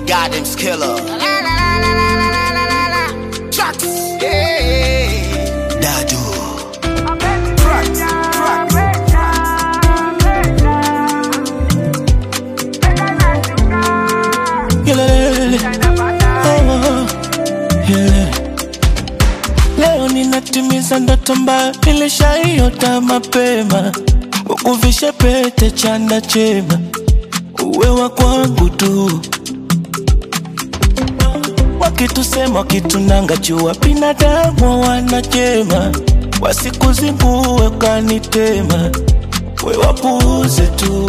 Goddamn's killer. Chucks. Yeah. Dadu. Tracks. Tracks. Yelele. Oh, yelele. Leo ninatimiza ndoto mbaya nilishaiota mapema, ukuvishe pete chanda chema, uwe wa kwangu tu. Wakitusema wakitunanga jua, binadamu wanachema, wasikuzingue kanitema, we wapuuze tu.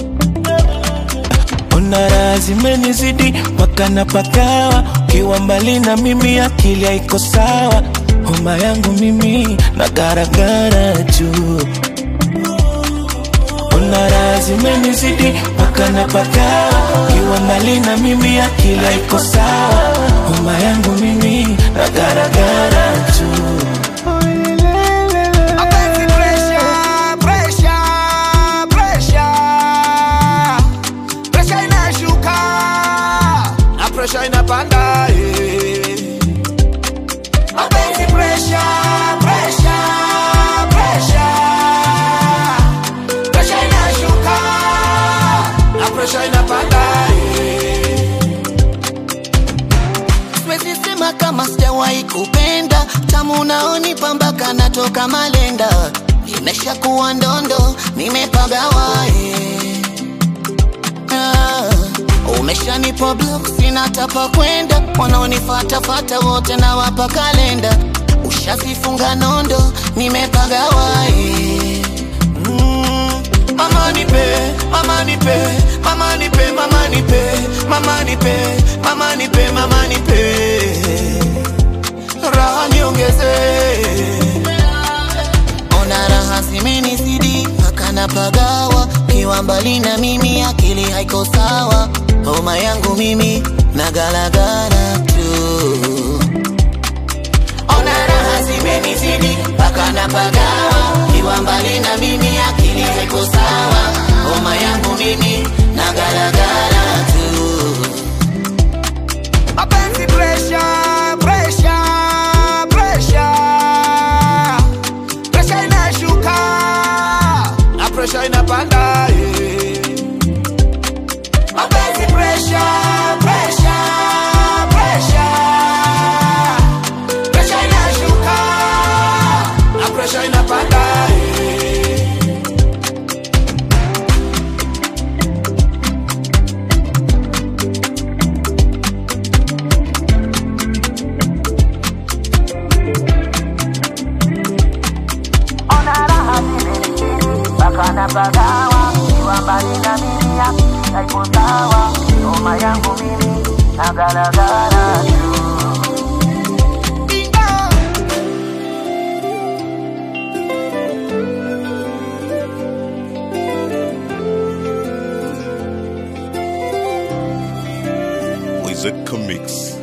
Ona raha zimenizidi mpaka napagawa, ukiwa mbali na mimi akili haiko sawa, homa yangu mimi na garagara juu. Ona raha zimenizidi mpaka napagawa, ukiwa mbali na mimi akili haiko sawa, homa yangu mimi na garagara juu. Mapenzi pressure, pressure, pressure. Pressure inashuka na pressure inapanda eh. Mapenzi pressure, pressure, pressure. Pressure inashuka na pressure inapanda eh. Siwezi sema kama sijawahi kupenda tamu unaonipa mpaka natoka malenda nimeshakuwa ndondo nimepagawa eh. ah, umeshanipa block sina tapa kwenda wanaonifatafata wote na wapa kalenda ushazifunga nondo nimepagawa eh. mm, mama nipe mama nipe mama nipe mama nipe mama nipe mama nipe mama nipe raha niongeze ona raha zimenizidi mpaka napagawa kiwa mbali na mimi akili haiko sawa homa yangu mimi na galagala tu ona raha zimenizidi mpaka napagawa kiwa mbali na mimi akili haiko sawa homa yangu mimi na galagala tu Mapenzi pressure, pressure, pressure. Pressure inashuka na pressure inapanda eh. Mapenzi pressure, pressure, pressure. Pressure inashuka na pressure inapanda eh. mpaka napagawa kiwa mbali na mimi haiko sawa homa yangu mimi na galagala tu Wizard Comics.